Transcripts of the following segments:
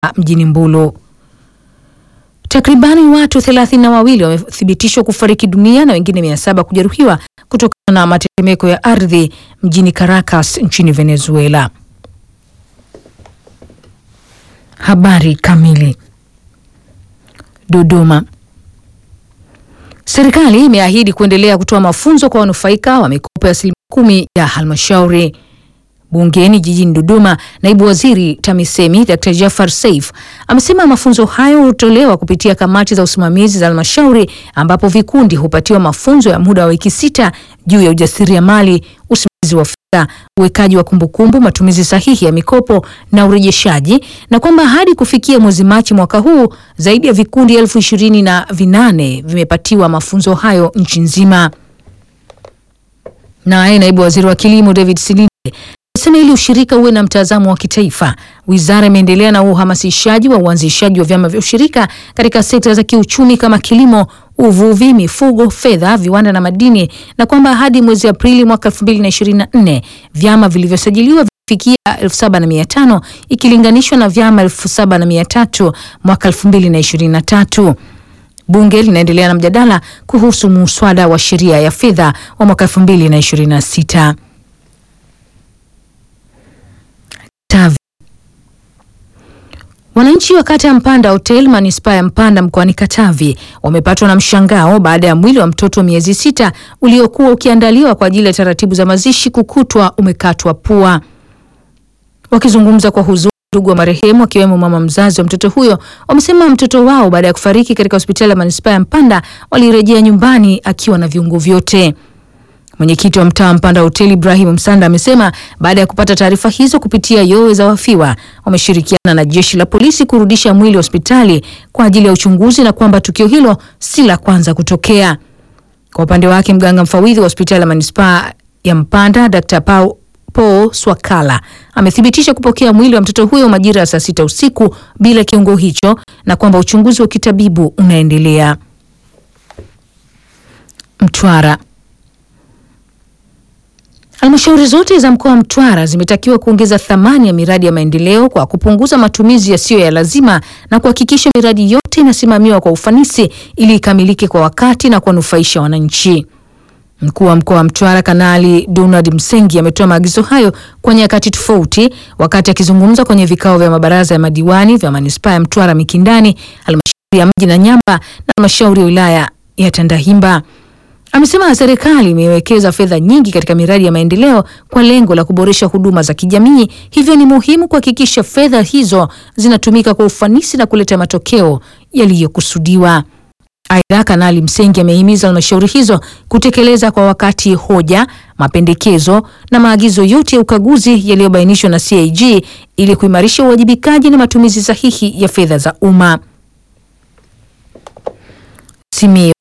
mjini Mbulu. Takribani watu thelathini na wawili wamethibitishwa kufariki dunia na wengine mia saba kujeruhiwa kutokana na matetemeko ya ardhi mjini Caracas nchini Venezuela. Habari kamili. Dodoma. Serikali imeahidi kuendelea kutoa mafunzo kwa wanufaika wa mikopo ya asilimia kumi ya halmashauri. Bungeni jijini Dodoma, naibu waziri TAMISEMI Dr. Jafar Saif amesema mafunzo hayo hutolewa kupitia kamati za usimamizi za halmashauri ambapo vikundi hupatiwa mafunzo ya muda wa wiki sita juu ya ujasiriamali, usimamizi wa fedha, uwekaji wa kumbukumbu, matumizi sahihi ya mikopo na urejeshaji, na kwamba hadi kufikia mwezi Machi mwaka huu zaidi ya vikundi elfu ishirini na vinane vimepatiwa mafunzo hayo nchi nzima. Naye naibu waziri wa kilimo David Silinde amesema ili ushirika uwe na mtazamo wa kitaifa, wizara imeendelea na uhamasishaji wa uanzishaji wa vyama vya ushirika katika sekta za kiuchumi kama kilimo, uvuvi, mifugo, fedha, viwanda na madini, na kwamba hadi mwezi Aprili mwaka 2024 vyama vilivyosajiliwa vifikia 7500 ikilinganishwa na vyama 7300 mwaka 2023. Bunge linaendelea na mjadala kuhusu muswada wa sheria ya fedha wa mwaka 2026. Tavi. Wananchi wa kata ya Mpanda Hotel manispaa ya Mpanda mkoani Katavi wamepatwa na mshangao baada ya mwili wa mtoto wa miezi sita uliokuwa ukiandaliwa kwa ajili ya taratibu za mazishi kukutwa umekatwa pua. Wakizungumza kwa huzuni, ndugu wa marehemu akiwemo mama mzazi wa mtoto huyo wamesema mtoto wao baada ya kufariki katika hospitali ya manispaa ya Mpanda walirejea nyumbani akiwa na viungo vyote. Mwenyekiti wa mtaa Mpanda Hoteli Ibrahim Msanda amesema baada ya kupata taarifa hizo kupitia yowe za wafiwa wameshirikiana na jeshi la polisi kurudisha mwili hospitali kwa ajili ya uchunguzi na kwamba tukio hilo si la kwanza kutokea. Kwa upande wake, mganga mfawidhi wa hospitali ya manispaa ya Mpanda Dr. Pau Paul Swakala amethibitisha kupokea mwili wa mtoto huyo majira ya saa sita usiku bila kiungo hicho na kwamba uchunguzi wa kitabibu unaendelea. Mtwara. Halmashauri zote za mkoa wa Mtwara zimetakiwa kuongeza thamani ya miradi ya maendeleo kwa kupunguza matumizi yasiyo ya lazima na kuhakikisha miradi yote inasimamiwa kwa ufanisi ili ikamilike kwa wakati na kuwanufaisha wananchi. Mkuu wa mkoa wa Mtwara Kanali Donald Msengi ametoa maagizo hayo kwa nyakati tofauti wakati akizungumza kwenye vikao vya mabaraza ya madiwani vya manispaa ya Mtwara Mikindani, halmashauri ya mji na Nyamba na halmashauri ya wilaya ya Tandahimba. Amesema serikali imewekeza fedha nyingi katika miradi ya maendeleo kwa lengo la kuboresha huduma za kijamii, hivyo ni muhimu kuhakikisha fedha hizo zinatumika kwa ufanisi na kuleta matokeo yaliyokusudiwa. Aidha, Kanali Msengi amehimiza halmashauri hizo kutekeleza kwa wakati hoja, mapendekezo na maagizo yote ya ukaguzi yaliyobainishwa na CAG ili kuimarisha uwajibikaji na matumizi sahihi ya fedha za umma. Simiyu.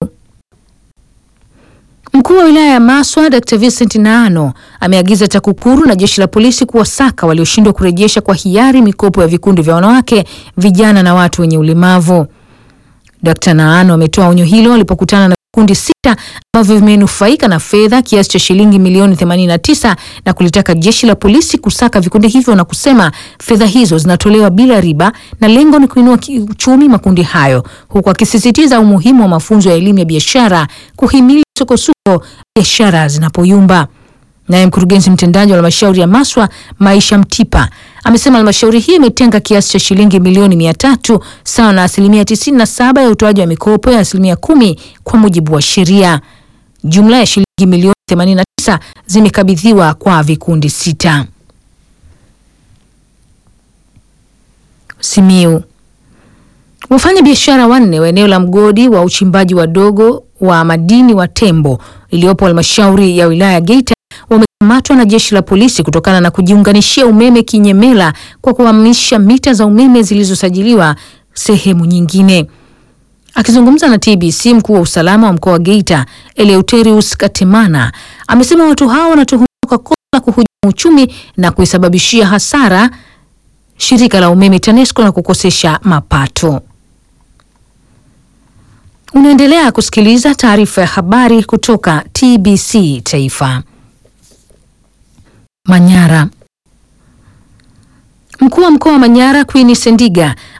Mkuu wa wilaya ya Maswa Dr. Vincent Naano ameagiza TAKUKURU na jeshi la polisi kuwasaka walioshindwa kurejesha kwa hiari mikopo ya vikundi vya wanawake, vijana na watu wenye ulemavu. Dr. Naano ametoa onyo hilo alipokutana na vikundi sita ambavyo vimenufaika na fedha kiasi cha shilingi milioni 89 na kulitaka jeshi la polisi kusaka vikundi hivyo na kusema fedha hizo zinatolewa bila riba na lengo ni kuinua kiuchumi makundi hayo, huku akisisitiza umuhimu wa mafunzo ya elimu ya biashara kuhimili sukosuko biashara zinapoyumba. Naye mkurugenzi mtendaji wa halmashauri ya Maswa Maisha Mtipa amesema halmashauri hii imetenga kiasi cha shilingi milioni mia tatu sawa na asilimia tisini na saba ya utoaji wa mikopo ya asilimia kumi kwa mujibu wa sheria. Jumla ya shilingi milioni 89 zimekabidhiwa kwa vikundi sita. Simiu. Wafanya biashara wanne wa eneo la mgodi wa uchimbaji wadogo wa madini wa Tembo iliyopo halmashauri ya wilaya ya Geita wamekamatwa na jeshi la polisi kutokana na kujiunganishia umeme kinyemela kwa kuhamisha mita za umeme zilizosajiliwa sehemu nyingine. Akizungumza na TBC, mkuu wa usalama wa mkoa wa Geita Eleuterius Katemana amesema watu hao wanatuhumiwa kwa kosa la kuhujumu uchumi na kuisababishia hasara shirika la umeme TANESCO na kukosesha mapato. Unaendelea kusikiliza taarifa ya habari kutoka TBC Taifa. Manyara. Mkuu wa mkoa wa Manyara Queen Sendiga